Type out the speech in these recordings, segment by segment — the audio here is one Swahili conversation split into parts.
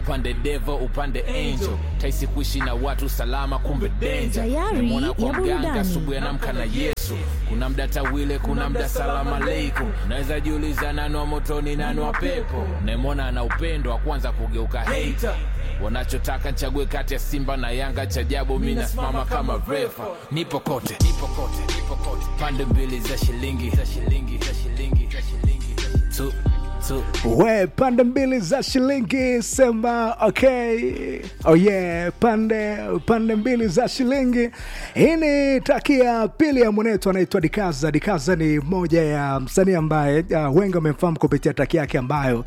upande devo upande angel taisi kuishi na watu salama kumbe denja Sayari Nimemwona kwa ya mganga burudani. asubuhi anamka na yesu kuna mda tawile kuna mda salamu aleikum naweza jiuliza nani wa motoni nani wa pepo naimwona ana upendo wa kwanza kugeuka hater wanachotaka nchague kati ya simba na yanga cha jabu mi nasimama kama refa nipo kote nipo kote nipo kote pande mbili za shilingi za shilingi za shilingi za shilingi tu tu we pande mbili za shilingi sema okay oh yeah pande pande mbili za shilingi hii ni traki ya pili ya mwenetu anaitwa dikaza dikaza ni moja ya msanii ambaye uh, wengi wamemfahamu kupitia traki yake ambayo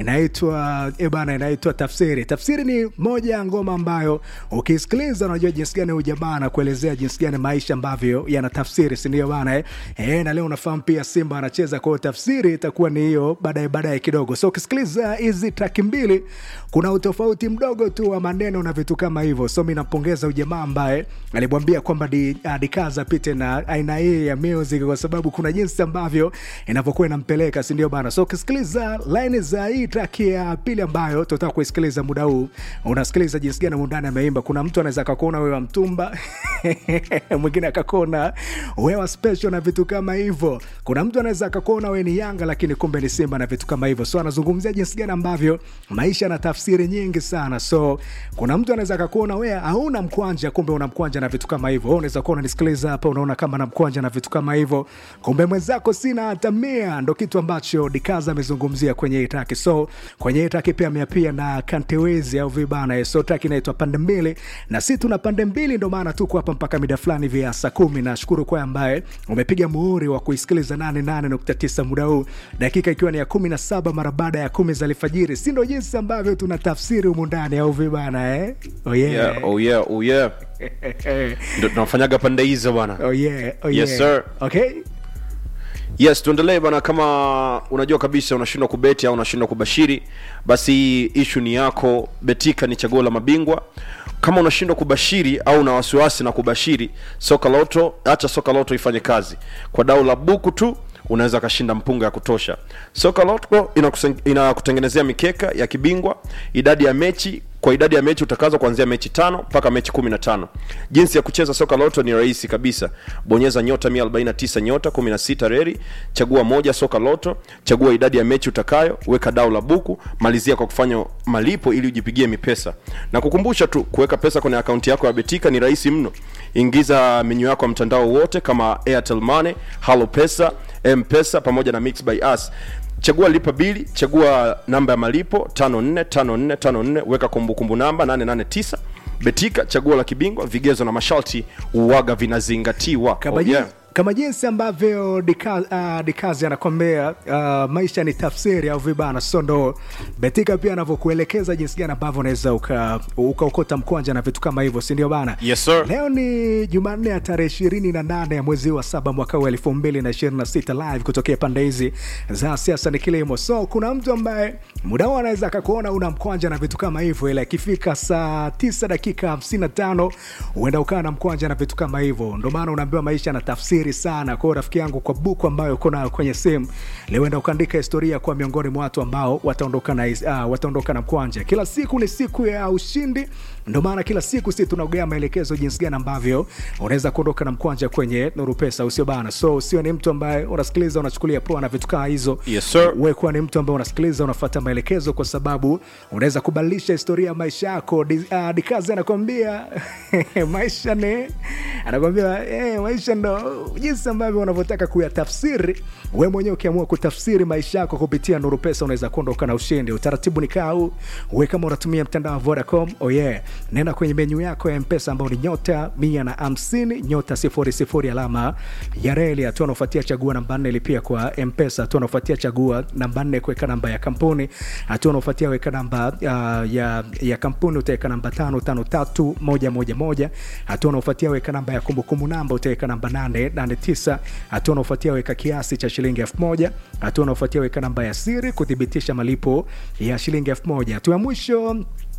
inaitwa eh bana inaitwa tafsiri tafsiri ni moja ya ngoma ambayo ukisikiliza unajua jinsi gani huyu jamaa anakuelezea jinsi gani maisha ambavyo yana tafsiri sindio bana eh? Eh, na leo unafahamu pia simba anacheza kwao tafsiri itakuwa ni hiyo baadaye baadaye kidogo so ukisikiliza hizi traki mbili kuna utofauti mdogo tu wa maneno na vitu kama hivyo so mi nampongeza ujamaa ambaye alimwambia kwamba di, uh, dikaza pite na aina hii ya music kwa sababu kuna jinsi ambavyo inavyokuwa inampeleka sindio bana so ukisikiliza laini za hii traki ya pili ambayo tunataka kuisikiliza muda huu unasikiliza jinsi gani mundani ameimba kuna mtu anaweza akakuona wewe wa mtumba mwingine akakuona wewa special na vitu kama hivyo kuna mtu anaweza akakuona wewe ni yanga lakini kumbe ni simba na vitu kama hivyo so anazungumzia jinsi gani ambavyo maisha na tafsiri nyingi sana so kuna mtu anaweza akakuona wewe hauna mkwanja kumbe una mkwanja na vitu kama hivyo Wewe unaweza kuwa unanisikiliza hapa unaona kama na mkwanja na vitu kama hivyo kumbe mwenzako sina hata mia ndo kitu ambacho dikaza amezungumzia kwenye hii traki so kwenye hii traki pia ameapia na kantewezi au vibana so traki inaitwa pande mbili na si tuna pande mbili ndo maana tuko hapa mpaka mida fulani hivi ya saa kumi nashukuru kwa ambaye umepiga muhuri wa kuisikiliza 88.9 muda huu dakika ikiwa ni ya kumi na saba mara baada ya kumi za alfajiri si ndo jinsi ambavyo tuna tafsiri humu ndani au vibana eh? oh yeah. yeah, oh yeah, oh yeah. ndo tunafanyaga pande hizo bwana oh yeah, oh Yes, yeah. sir. okay yes tuendelee bana kama unajua kabisa unashindwa kubeti au unashindwa kubashiri basi hii ishu ni yako betika ni chaguo la mabingwa kama unashindwa kubashiri au una wasiwasi na kubashiri soka loto acha soka loto ifanye kazi kwa dau la buku tu unaweza kashinda mpunga ya kutosha soka loto inakusen- inakutengenezea mikeka ya kibingwa idadi ya mechi kwa idadi ya mechi utakazo kuanzia mechi tano mpaka mechi kumi na tano jinsi ya kucheza soka loto ni rahisi kabisa bonyeza nyota 149 nyota 16 reri chagua moja soka loto chagua idadi ya mechi utakayo weka dau la buku malizia kwa kufanya malipo ili ujipigie mipesa na kukumbusha tu kuweka pesa kwenye akaunti yako ya betika ni rahisi mno ingiza menyu yako ya mtandao wote kama airtel money halo pesa mpesa pamoja na mix by us chagua lipa bili chagua namba ya malipo 545454 weka kumbukumbu namba 889 betika chaguo la kibingwa vigezo na masharti uwaga vinazingatiwa kama, Oh, jinsi, yeah. kama jinsi ambavyo dikazi uh, dikazi anakwambia uh, maisha ni tafsiri au vibana so ndo betika pia anavyokuelekeza jinsi gani ambavyo unaweza ukaokota uka ukaokota mkwanja na vitu kama hivyo sindio bana Yes, sir. leo ni jumanne ya tarehe ishirini na nane ya mwezi wa saba mwaka huu elfu mbili na ishirini na sita live kutokea pande hizi za siasa ni kilimo so kuna mtu ambaye muda huu anaweza akakuona una mkwanja na vitu kama hivyo ila ikifika saa tisa dakika hamsini na tano huenda ukaa na mkwanja na vitu kama hivyo ndo maana unaambiwa maisha na tafsiri sana kwao rafiki yangu kwa buku ambayo uko nayo kwenye simu leo enda ukaandika historia kwa miongoni mwa watu ambao wataondoka na, uh, wataondoka na mkwanja kila siku ni siku ya ushindi ndo maana kila siku si tunaogea maelekezo jinsi gani ambavyo unaweza kuondoka na mkwanja kwenye nuru pesa usio bana so usio ni mtu ambaye unasikiliza unachukulia poa na vitu kaa hizo Yes, sir. we kuwa ni mtu ambaye unasikiliza unafuata maelekezo kwa sababu unaweza kubadilisha historia ya maisha yako Di- ah, dikazi anakwambia maisha ni anakwambia eh, maisha ndo jinsi ambavyo unavyotaka kuyatafsiri we mwenyewe ukiamua kutafsiri maisha yako kupitia nuru pesa unaweza kuondoka na ushindi utaratibu ni kaa huu we kama unatumia mtandao wa vodacom oh yeah nenda kwenye menyu yako ya mpesa ambao ni nyota mia na hamsini nyota sifuri sifuri alama ya reli hatua unaofuatia chagua namba nne lipia kwa mpesa hatua unaofuatia chagua namba nne kuweka namba ya kampuni hatua unaofuatia weka namba uh, ya, ya kampuni utaweka namba tano tano tatu moja moja moja hatua unaofuatia weka namba ya kumbukumbu namba utaweka namba nane nane tisa hatua unaofuatia weka kiasi cha shilingi elfu moja hatua unaofuatia weka namba ya siri kuthibitisha malipo ya shilingi elfu moja hatua ya mwisho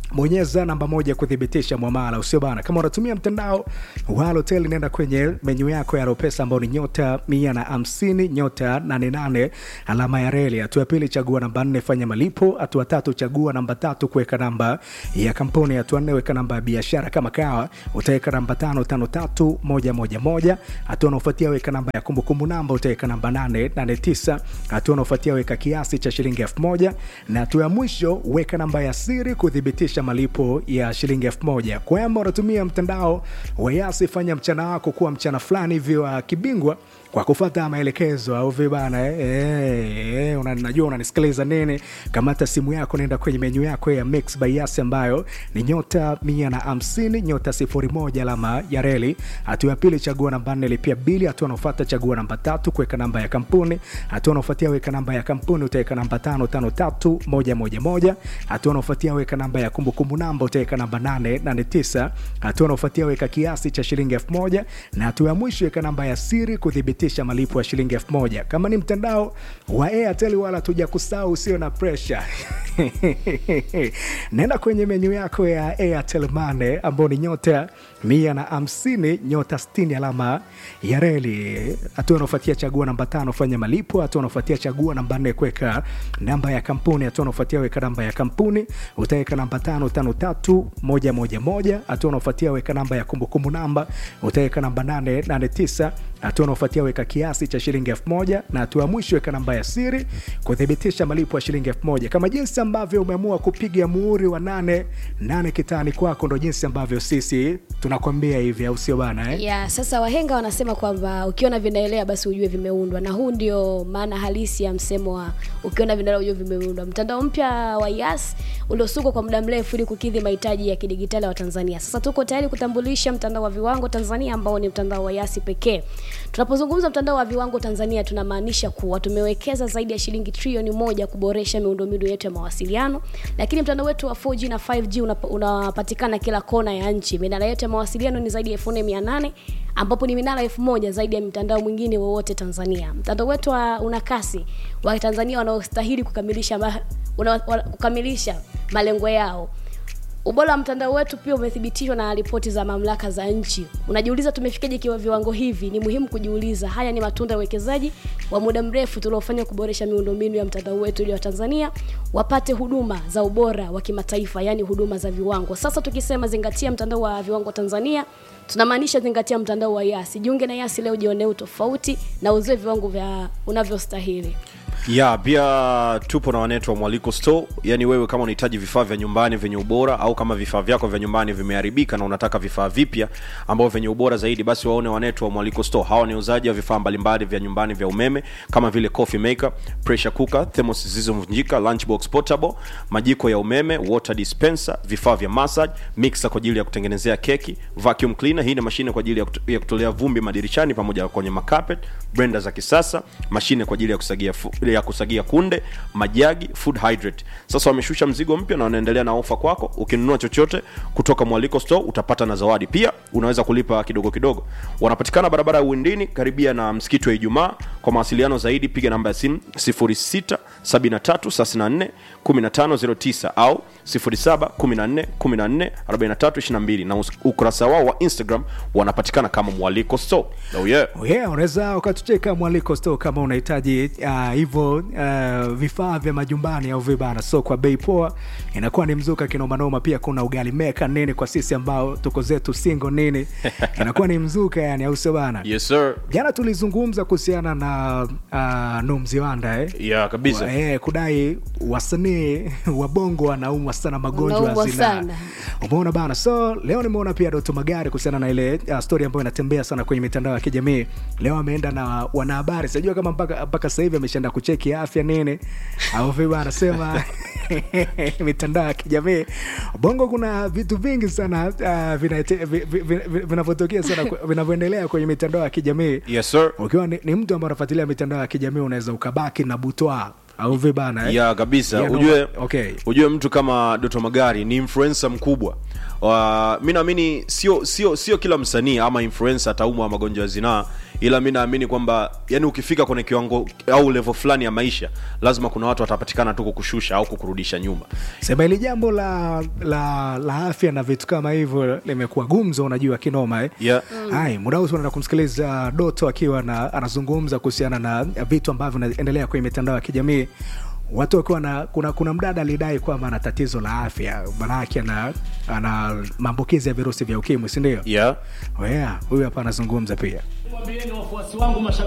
bonyeza namba moja kuthibitisha mwamala usio bana kama unatumia mtandao wa halotel nenda kwenye menyu yako ya ropesa ambao ni nyota mia na hamsini nyota 88 alama ya reli hatua ya pili chagua namba nne fanya malipo hatua tatu chagua namba tatu kuweka namba ya kampuni hatua nne weka namba ya biashara kama kawa utaweka namba tano tano tatu moja moja moja hatua unaofuatia weka namba ya kumbukumbu namba utaweka namba nane nane tisa hatua unaofuatia weka kiasi cha shilingi elfu moja na hatua ya mwisho weka namba ya siri kuthibitisha malipo ya shilingi elfu moja kwamba unatumia mtandao wa yasi fanya mchana wako kuwa mchana fulani hivi wa kibingwa kwa kufata maelekezo au vibana eh, eh, eh, una, najua unanisikiliza nini kamata simu yako naenda kwenye menyu yako ya mix by yasi ambayo ni nyota mia na hamsini nyota sifuri moja alama ya reli hatua ya pili chagua namba nne lipia bili hatua unaofata chagua namba tatu kuweka namba ya kampuni hatua unaofuatia weka namba ya kampuni utaweka namba tano tano tatu moja moja moja hatua unaofuatia weka namba ya kumbukumbu namba utaweka namba nane nane tisa hatua unaofuatia weka kiasi cha shilingi elfu moja na hatua ya mwisho weka namba ya siri kuthibitisha malipo ya shilingi elfu moja kama ni mtandao wa airtel wala tuja kusahau usio na presha nenda kwenye menyu yako ya airtel mane ambao ni nyota mia na hamsini nyota stini alama ya reli hatua unaofuatia chagua namba tano fanya malipo hatua unaofuatia chagua namba nne kuweka namba ya kampuni hatua unaofuatia weka namba ya kampuni utaweka namba tano tano tatu moja moja moja hatua unaofuatia weka namba ya kumbukumbu namba utaweka namba nane nane tisa hatua unaofuatia weka kiasi cha shilingi elfu moja na hatua ya mwisho weka namba ya siri kuthibitisha malipo ya shilingi elfu moja kama jinsi ambavyo umeamua kupiga muhuri wa nane nane kitani kwako ndo jinsi ambavyo sisi tunakwambia hivi au sio bana eh? ya sasa wahenga wanasema kwamba ukiona vinaelea basi ujue vimeundwa na huu ndio maana halisi ya msemo wa ukiona vinaelea ujue vimeundwa mtandao mpya wa yas uliosukwa kwa muda mrefu ili kukidhi mahitaji ya kidigitali wa tanzania sasa tuko tayari kutambulisha mtandao wa viwango tanzania ambao ni mtandao wa yasi pekee tunapozungumza mtandao wa viwango tanzania tunamaanisha kuwa tumewekeza zaidi ya shilingi trilioni moja kuboresha miundombinu yetu ya mawasiliano lakini mtandao wetu wa 4g na 5g unap- unapatikana kila kona ya nchi minara yetu ya mawasiliano ni zaidi ya 4800 ambapo ni minara elfu moja zaidi ya mtandao mwingine wowote tanzania mtandao wetu wa, una kasi wa tanzania wanaostahili kukamilisha, ma, una, wa, kukamilisha malengo yao ubora wa mtandao wetu pia umethibitishwa na ripoti za mamlaka za nchi unajiuliza tumefikaje kiwa viwango hivi ni muhimu kujiuliza haya ni matunda ya uwekezaji wa muda mrefu tuliofanya kuboresha miundombinu ya mtandao wetu ili watanzania wapate huduma za ubora wa kimataifa yaani huduma za viwango sasa tukisema zingatia mtandao wa viwango tanzania tunamaanisha zingatia mtandao wa yasi jiunge na yasi leo jionee utofauti na uzoe viwango vya unavyostahili ya pia tupo na wanetu wa mwaliko store yani wewe kama unahitaji vifaa vya nyumbani vyenye ubora au kama vifaa vyako vya nyumbani vimeharibika na unataka vifaa vipya ambavyo vyenye ubora zaidi basi waone wanetu wa mwaliko store hawa ni uzaji wa vifaa mbalimbali vya nyumbani vya umeme kama vile coffee maker pressure cooker thermos zilizovunjika lunchbox portable majiko ya umeme water dispenser vifaa vya massage mixer kwa ajili ya kutengenezea keki vacuum cleaner hii ni mashine kwa ajili ya kuto- ya kutolea vumbi madirishani pamoja na kwenye makapet blender za kisasa mashine kwa ajili ya kusagia, fu, ya kusagia kunde majagi food hydrate sasa wameshusha mzigo mpya na wanaendelea na ofa kwako ukinunua chochote kutoka mwaliko store utapata na zawadi pia unaweza kulipa kidogo kidogo wanapatikana barabara ya uwindini karibia na msikiti wa ijumaa kwa mawasiliano zaidi piga namba ya simu 06 73 34 1509 au 07 14 14 43 22 na us- ukurasa wao wa instagram wanapatikana kama mwaliko store oh yeah. yeah, unaweza ukatucheka mwaliko sto kama unahitaji ah, hivyo uh, vifaa vya majumbani au vibana so kwa bei poa inakuwa ni mzuka kinomanoma pia kuna ugali meka nini kwa sisi ambao tuko zetu singo nini inakuwa ni mzuka yani au sio bana yes sir jana tulizungumza kuhusiana na uh, numziwanda eh? yeah kabisa Wa- eh, kudai wasanii wa bongo wanaumwa sana magonjwa ya Wanaumwa zinaa sana. umeona bana so leo nimeona pia doto magari kuhusiana na ile uh, story ambayo inatembea sana kwenye mitandao ya kijamii leo ameenda na wanahabari sijua kama mpaka mpaka sasa hivi ameshaenda kucheki afya nini au vipi anasema mitandao ya kijamii bongo kuna vitu vingi sana uh, vinate- vi- vi- vi- vi- vinavyotokea sana ku- vinavyoendelea kwenye mitandao ya kijamii yes sir ukiwa ni, ni mtu ambaye unafuatilia mitandao ya kijamii unaweza ukabaki na butwa au vibana eh? ya kabisa Yeah, no, ujue okay. ujue mtu kama doto magari ni influencer mkubwa uh, mi naamini sio sio sio kila msanii ama influencer ataumwa magonjwa ya zinaa ila mi naamini kwamba yani ukifika kwenye kiwango au level fulani ya maisha lazima kuna watu watapatikana tu kukushusha au kukurudisha nyuma sema hili jambo la, la, la afya na vitu kama hivyo limekuwa gumzo unajua kinoma eh? yeah. Hai, muda huu tunaenda kumsikiliza Doto akiwa na, anazungumza kuhusiana na vitu ambavyo vinaendelea kwenye mitandao ya kijamii watu wakiwa na kuna, kuna mdada alidai kwamba ana tatizo la afya manake ana, ana maambukizi ya virusi vya ukimwi sindio Yeah. yeah, huyu hapa anazungumza pia Mwambieni wafuasi wangu mashabiki